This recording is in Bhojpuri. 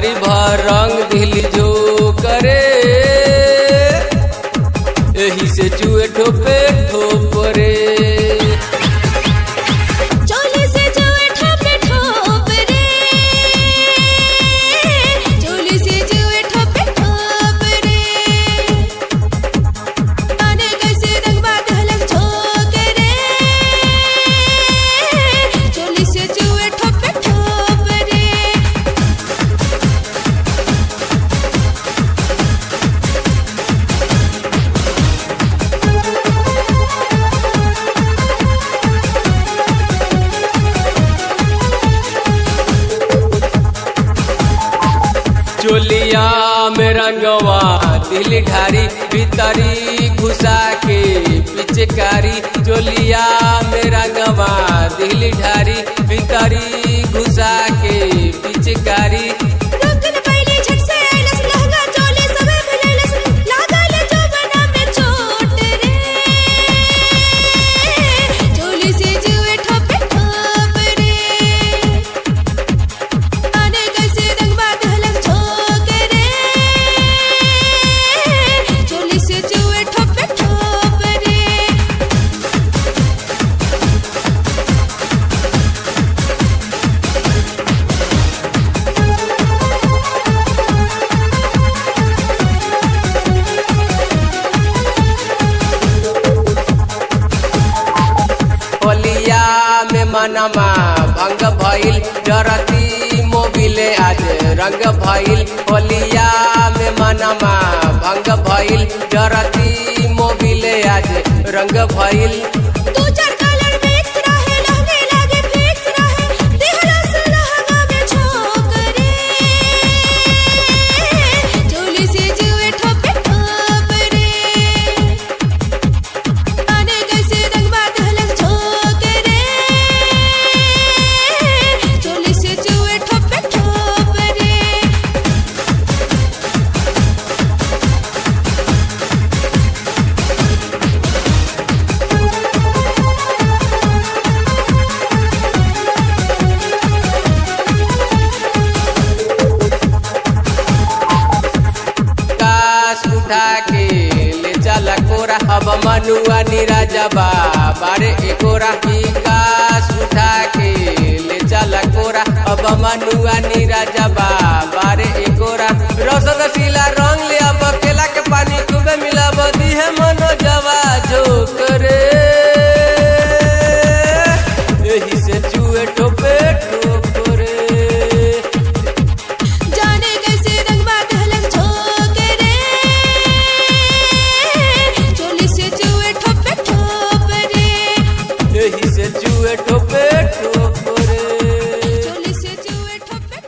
पिचकारी भर रंग दिल जो करे एही से चुए ठोपे ठोपरे चोली से जुए ठोपे ठोप रे चोली से जुए ठोपे ठोप रे आने कैसे रंगवा दहलक झोंक रे चोली से जुए ठोपे ठोप रे चोलिया में रंगवा दिल ढारी भीतरी घुसा के पिचकारी चोलिया में रंगवा दिल ढारी भीतरी घुसा के पिचकारी रोकन पहले झट से आइलस लहंगा चोली सबे मिलेलस लागल जो बना में चोट रे चोली से जुए ठोपे ठोप रे आने कैसे रंगवा दहलक झोंक रे चोली से जुए ठोपे ठोप रे होलिया में मनमा भंग भइल जरती मोबिले आज रंग भइल होलिया में मनमा भंग भइल जरती मोबिले आज रंग भइल दो चार कलर मिक्स रहे लहंगे लागे फिक्स रहे दिहला से लहंगा में झोंक रे चोली से जुए ठोपे ठोप रे आने कैसे रंगवा दहलक झोंक रे चोली से जुए ठोपे ठोप रे कास उठा के ले चला कोरा अब मनुआ निराजा बा बारे एकोरा की कास उठा के ले चला कोरा अब मनुआ निराजा बा बारे एकोरा रसद सिला रंग ले अब केला के पानी खूबे मिला बदी है मन